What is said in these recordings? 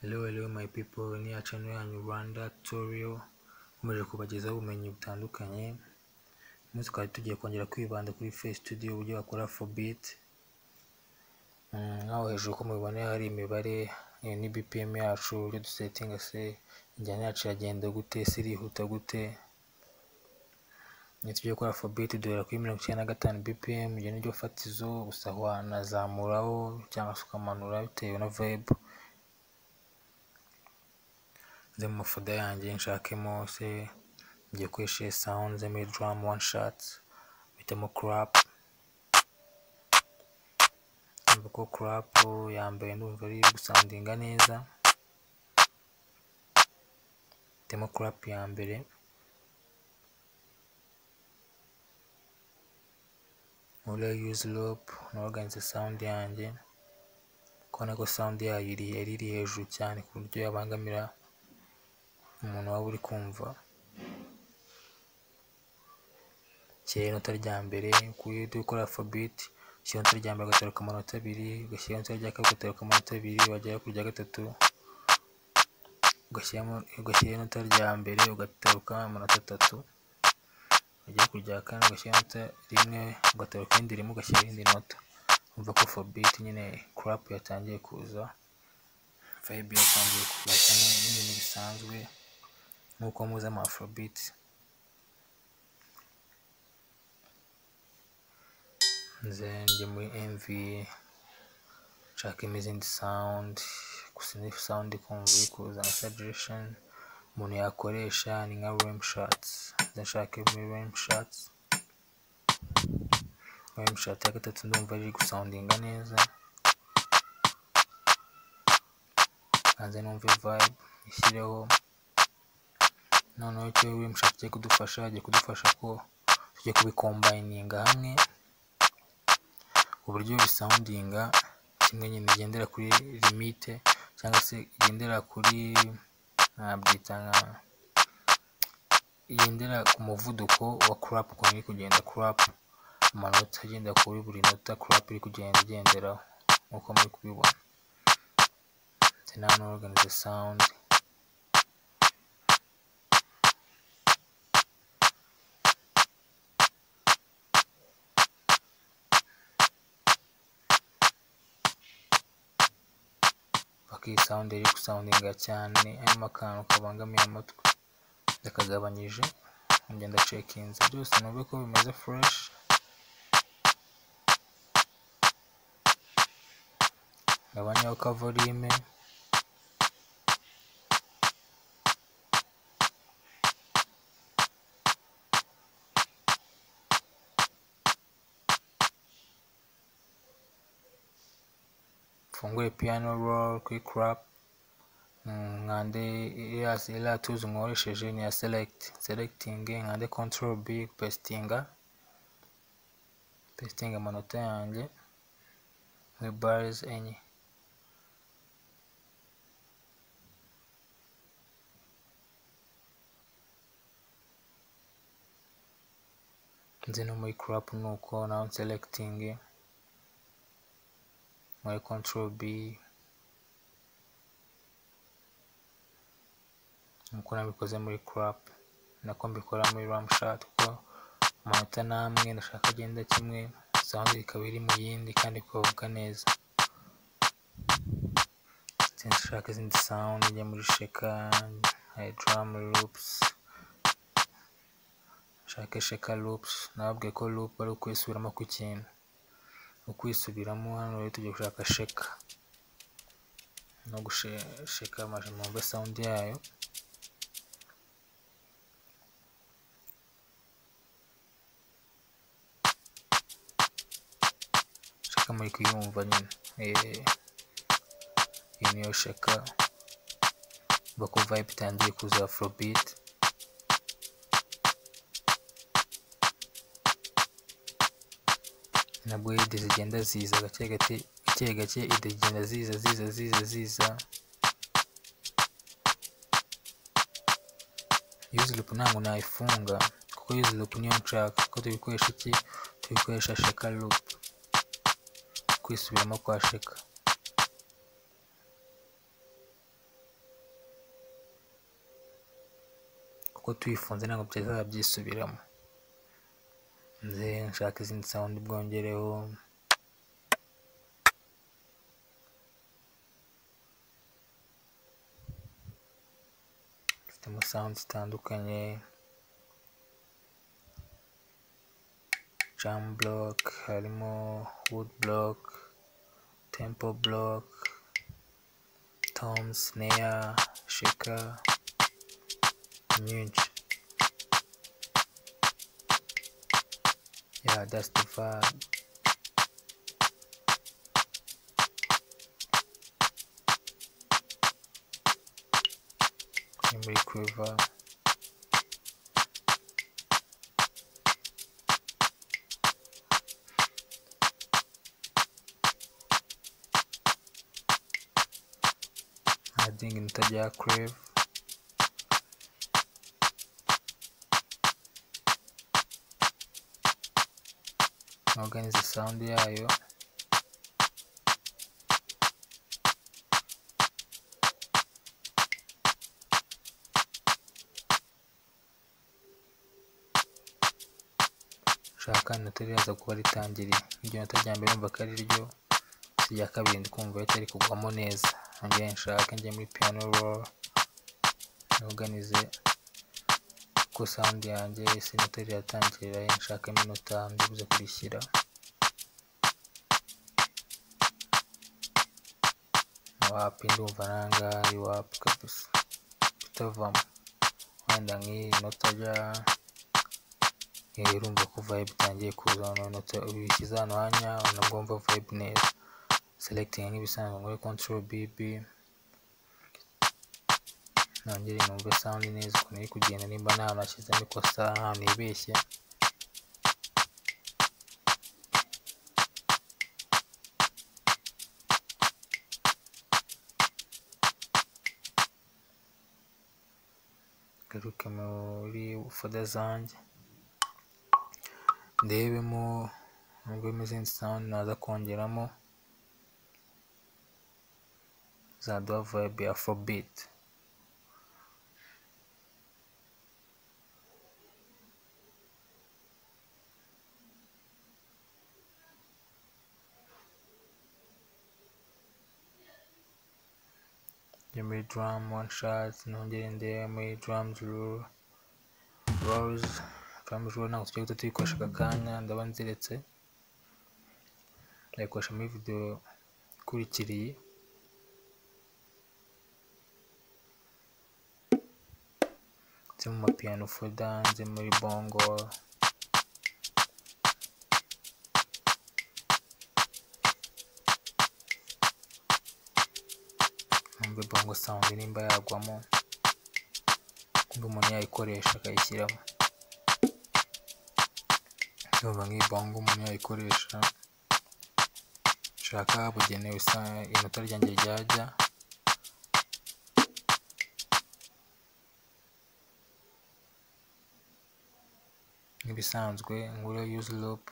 Hello, hello my people, ni channel yanyu Rwanda Tutorial, nkomeje kubagezaho ubumenyi butandukanye. Umunsi twari tugiye kongera kwibanda kuri Face Studio, uburyo bakora forbit. Nk'aho hejuru uko mubibona hari imibare eh, ni BPM yacu, uburyo dusetinga se, injyana yacu iragenda gute, se irihuta gute. Iyo tugiye gukora forbit duhera kuri mirongo icyenda na gatanu BPM, iryo ni ryo fatizo, gusa wanazamuraho cyangwa se ukamanura bitewe na vibe. nze mu mafoda yanjye nshakemo se ngiye gukoresha sound nze muri drum one shot bitamo crap numva ko crap yambaye ndumva ari gusandinga neza bitamo crap ya mbere muri use loop nabaganze sound yanjye kubona ko sound yayo iri yari iri hejuru cyane ku buryo yabangamira umuntu waba uri kumva shyira inota rya mbere kuyo ukora alphabet ushyira inota rya mbere ugateruka amanota abiri ugashyira inota rya kabiri ugateruka amanota abiri wagera ku rya gatatu ugashyiramo ugashyira inota rya mbere ugateruka amanota atatu wagera ku rya kane ugashyira inota rimwe ugateruka irindi rimwe ugashyira irindi nota umva ko alphabet nyine crap yatangiye kuza vibe yatangiye kuza cyane n'ibintu bisanzwe nk'uko muzi ama afrobeat nze njye muri mv nshakamo izindi sound gusa ni sound ikumva iri kuza nka suggestion umuntu yakoresha ni nka rem shots nze nshake muri rem shots rem shot ya gatatu ndumva iri gusoundinga neza kanze numve vibe ishyireho noneho icyo we mushaka agiye kudufasha agiye kudufasha ko tujye kubikombayininga hamwe uburyo bisoundinga kimwe nyine igendera kuri limite cyangwa se igendera kuri nabyita nka igendera ku muvuduko wa crap ukuntu iri kugenda crap amanota agenda kuri buri nota crap iri kugenda igenderaho nk'uko muri kubibona the non-organized sound. Paka sound iri gusoundinga cyane harimo akantu kabangamiye amatwi ndakagabanyije ngenda cekinze byose numve ko bimeze fresh gabanyaho ka volume mfungure piano roll kuri crap nkande iriya tuzi mworesheje ni iya select selecting nkande control b pestinga pestinga amanota yanjye muri bars enye nzi no muri crap nuko nawe selecting muri control B nkuko nabikoze muri crap nako mbikora muri ramshat kuko amanota namwe ndashaka agenda kimwe sound ikaba iri mu yindi kandi kuvuga neza nshaka izindi sound njya muri sheka hari drum loops nshake sheka loops nababwiye ko loop ari ukwisubiramo ku kintu ukwisubiramo hano rero tujya gushaka sheka no gusheka amaje mwumve sound yayo sheka muri kuyumva nyine iyi niyo sheka mva ko vibe itangiye kuza afrobeat nabwo ide zigenda ziza gake gake gake gake ide zigenda ziza ziza ziza ziza use loop ntabwo nayifunga kuko use loop niyo nshaka kuko tubikoresha iki tubikoresha sheka loop kwisubiramo kwa sheka kuko tuyifunze ntabwo byazaba byisubiramo nze nshaka izindi sound bwongereho dufitemo sound zitandukanye jam block harimo wood block tempo block tom snare shaker nyinshi Yeah, that's the vibe. Ni muri quiver. Adding intajya crave. organize sound yayo shaka inota riraza kuba ritangiriye iryo nota rya mbere wumva ko ari ryo si irya kabiri ndi kumva ritari kugwamo neza nongere nshake njye muri piano roll organize ko sound yanjye ese inota riratangirira nshakamo inota ndibuze kurishyira wapi ndumva nanga ari wapi kabisa bitavamo wenda nk'iyi nota rya urumva ko vibe itangiye kuza noneho inota ubishyize ahantu hanya nabwo wumva vibe neza selecting nk'ibisanzwe muri control bb nongere numve sound neza ukuntu iri kugenda nimba nta hantu hashyizemo ikosa nta hantu yibeshye garuke muri foda zanjye ndebemo nubwemo izindi sound naza kongeramo zaduha vibe ya afrobeat njya muri drum one shot nongere ndeba muri drums rule rolls drums rule ntabwo tujya tuyikoresha aka kanya ndaba nziretse ndayikoresha muri video ikurikiriye nze mu mapiano foda nze muri bongo numve bongo sound nimba yagwamo nimba umuntu yayikoresha akayishyiramo ndumva nk'iyi bongo umuntu yayikoresha nshaka habugenewe inota ryanjye ryajya nk'ibisanzwe nguriyo use loop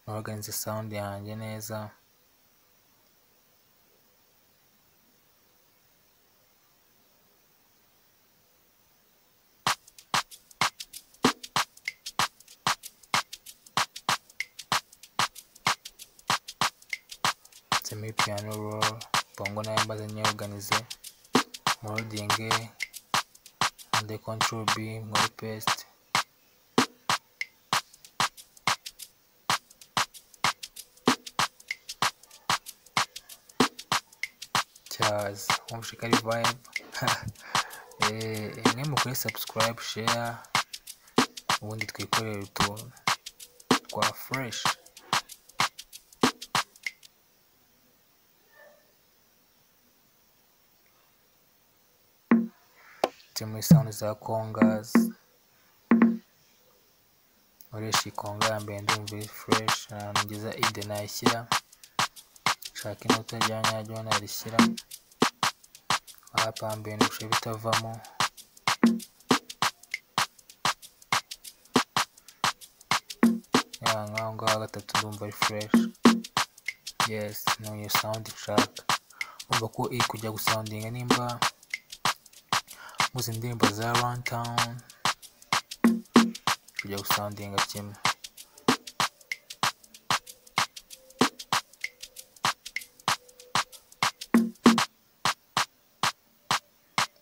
noraganize sound yanjye neza muri piano roll bongo nayo mbaze nyeoganize morodinge ande control b muri paste cyaz wumvishika ari vibe mwe mukore subscribe share ubundi twikorere utuntu twa fresh muri sound za congas nkoresha ikonga ya mbere ndumva iri fresh ahantu ngeza ide nayishyira nshaka inota rya nyaryo narishyira hapa mbere ndusha bitavamo nk'aho ngaho gatatu ndumva ari fresh yes ni iyo sound nshaka umva ko iri kujya gusoundinga nimba muzi indirimbo za Runtown tujya gusandinga kimwe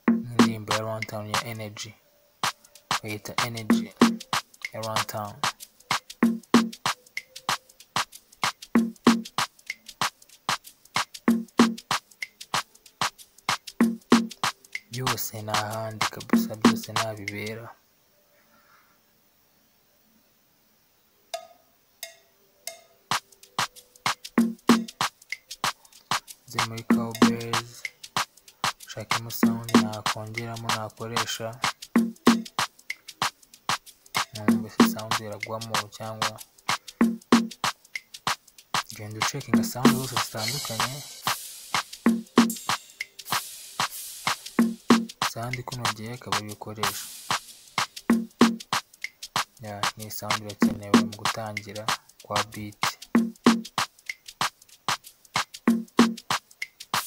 indirimbo ya runtown ya energy bayita energy ya runtown byose ni ahandi kabisa byose nabibera byo muri cowbells nshakemo sound nakongeramo nakoresha numva se sound iragwamo cyangwa genda ucekinga sound zose zitandukanye sound ikunogeye akaba ariyo ukoresha ya ni sound irakenewe mu gutangira kwa beat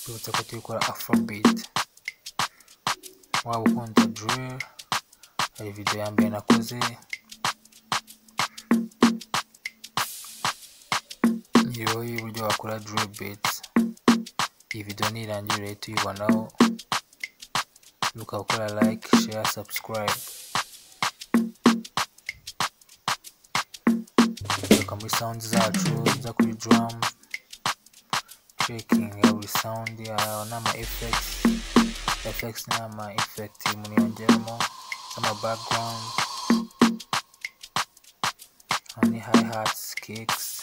tubutse ko turi gukora afrobeat waba ukunda drill hari video ya mbere nakoze iriho y'uburyo wakora drill beats iyi video nirangira urahita uyibonaho ukaba ukora like share subscribe tugaruka muri sound zacu za kuri drum checking ya buri sound ya n'ama effects effects n'ama effect umuntu yongeramo z'ama background hano ni hi hats kicks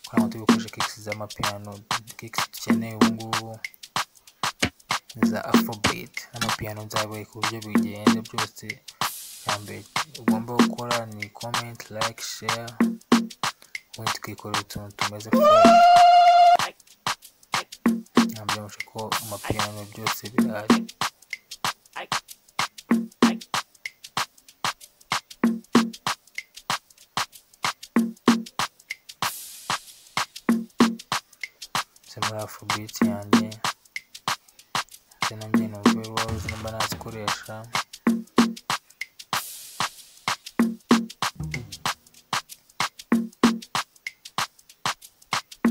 kugira ngo tubikoreshe kicks z'amapiyano kicks dukeneye ubungubu za afrobeat n'amapiyano nzabaye ku buryo bigenda byose bwa mbere ugomba gukora ni comment like share ubundi tukikorera utuntu tumeze fresh ntabwo yabasha ko amapiyano byose birahari Nze muri afrobeat yanjye ndetse na njye numve rose nimba nazikoresha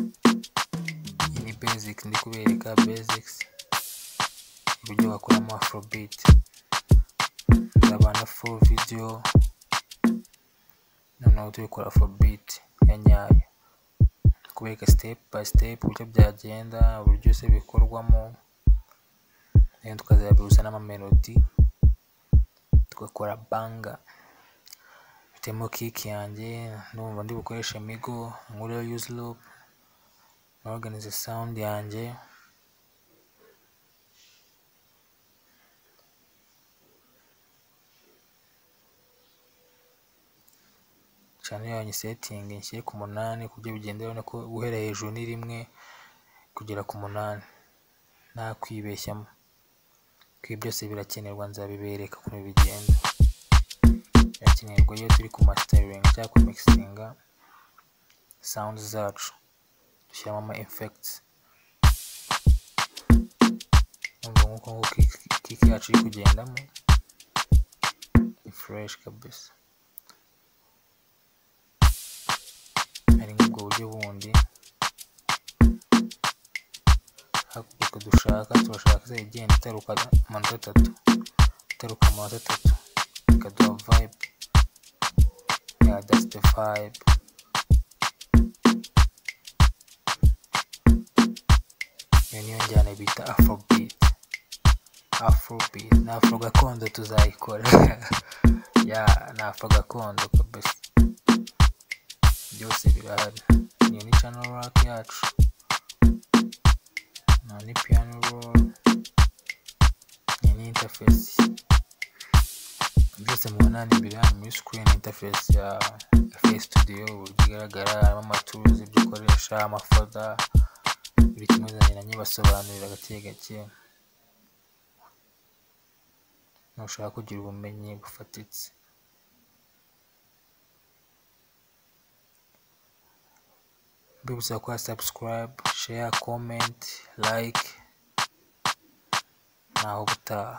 iyi ni basic ndi kubereka basics uburyo bakoramo afrobeat nzaba na full video noneho turi gukora afrobeat ya nyayo kubereka step by step uburyo byagenda uburyo se bikorwamo rero tukazabihuza n'amamelodi tugakora banga bitemo kiki yanjye ndumva ndi bukoreshe migo nkuriyo yuzi loop norganize sound yanjye cyane yanyu setting nshyire ku munani ku buryo bigenda ubona ko guhera hejuru ni rimwe kugera ku munani nta kwibeshyamo ibi byose birakenerwa nzabibereka ukuntu bigenda birakenerwa iyo turi ku masiteringi cyangwa ku mikisinga sound zacu dushyiramo ama effects numva nk'uko nguko kiki yacu iri kugendamo ni fureshi kabisa hari nk'ubwo buryo bundi hakurikijwe dushaka turashaka se igenda itaruka amanota atatu itaruka amanota atatu ikaduha vibe ya that's the vibe iyo niyo njyana bita afrobeat afrobeat ni afro gakondo tuzayikora ya ni afro gakondo kabisa byose birahari iyo ni channel rock yacu na ni piano roll iyi ni interface byose mubona ni imbere yanyu muri screen interface ya FL Studio uburyo igaragara harimo amaturuzi ibyo ukoresha amafoda buri kimwe uzaniranye basobanurira gake gake nushaka kugira ubumenyi bufatitse mbibutsa gukora subscribe share comment like naho gutaha